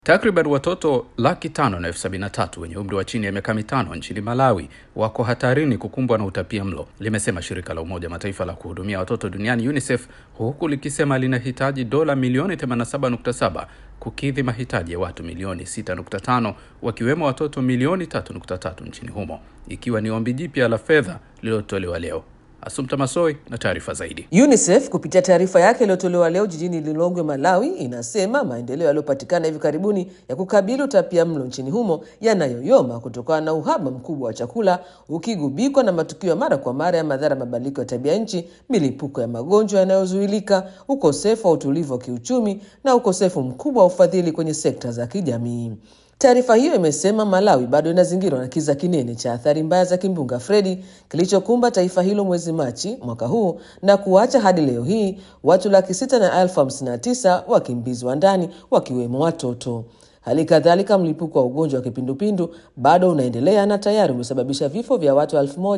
Takriban watoto laki tano na elfu sabini na tatu wenye umri wa chini ya miaka mitano nchini Malawi wako hatarini kukumbwa na utapia mlo, limesema shirika la Umoja Mataifa la kuhudumia watoto duniani UNICEF, huku likisema linahitaji dola milioni 87.7 kukidhi mahitaji ya watu milioni 6.5 wakiwemo watoto milioni 3.3 nchini humo, ikiwa ni ombi jipya la fedha lililotolewa leo. Asumta Masoi na taarifa zaidi. UNICEF kupitia taarifa yake iliyotolewa leo jijini Lilongwe, Malawi, inasema maendeleo yaliyopatikana hivi karibuni ya kukabili utapia mlo nchini humo yanayoyoma kutokana na uhaba mkubwa wa chakula ukigubikwa na matukio ya mara kwa mara ya madhara mabadiliko ya tabia nchi, milipuko ya magonjwa yanayozuilika, ukosefu wa utulivu wa kiuchumi na ukosefu mkubwa wa ufadhili kwenye sekta za kijamii. Taarifa hiyo imesema Malawi bado inazingirwa na kiza kinene cha athari mbaya za kimbunga Fredi kilichokumba taifa hilo mwezi Machi mwaka huu na kuacha hadi leo hii watu laki sita na elfu hamsini na tisa wakimbizwa ndani wakiwemo watoto. Hali kadhalika mlipuko wa ugonjwa wa kipindupindu bado unaendelea na tayari umesababisha vifo vya watu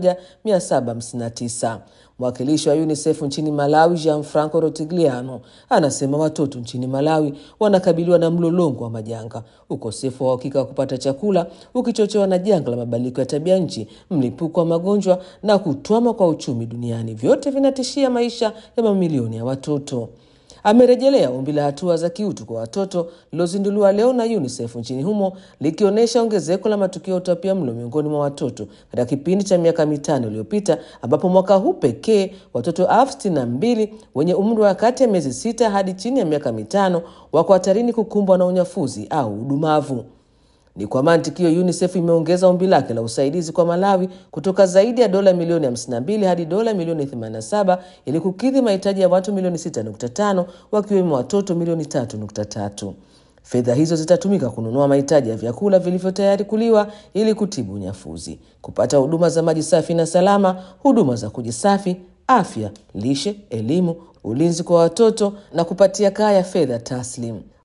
1759. Mwakilishi wa UNICEF nchini Malawi, Gianfranco Rotigliano, anasema watoto nchini Malawi wanakabiliwa na mlolongo wa majanga, ukosefu wa uhakika wa kupata chakula ukichochewa na janga la mabadiliko ya tabia nchi, mlipuko wa magonjwa na kutwama kwa uchumi duniani. Vyote vinatishia maisha ya mamilioni ya watoto. Amerejelea ombi la hatua za kiutu kwa watoto lilozinduliwa leo na UNICEF nchini humo likionyesha ongezeko la matukio ya utapia mlo miongoni mwa watoto katika kipindi cha miaka mitano iliyopita, ambapo mwaka huu pekee watoto elfu sitini na mbili wenye umri wa kati ya miezi sita hadi chini ya miaka mitano wako hatarini kukumbwa na unyafuzi au udumavu. Ni kwa mantikio UNICEF imeongeza ombi lake la usaidizi kwa Malawi kutoka zaidi ya dola milioni 52 hadi dola milioni 87 ili kukidhi mahitaji ya watu milioni 6.5 wakiwemo watoto milioni 3.3. Fedha hizo zitatumika kununua mahitaji ya vyakula vilivyo tayari kuliwa ili kutibu unyafuzi, kupata huduma za maji safi na salama, huduma za kujisafi, afya, lishe, elimu, ulinzi kwa watoto na kupatia kaya fedha taslim.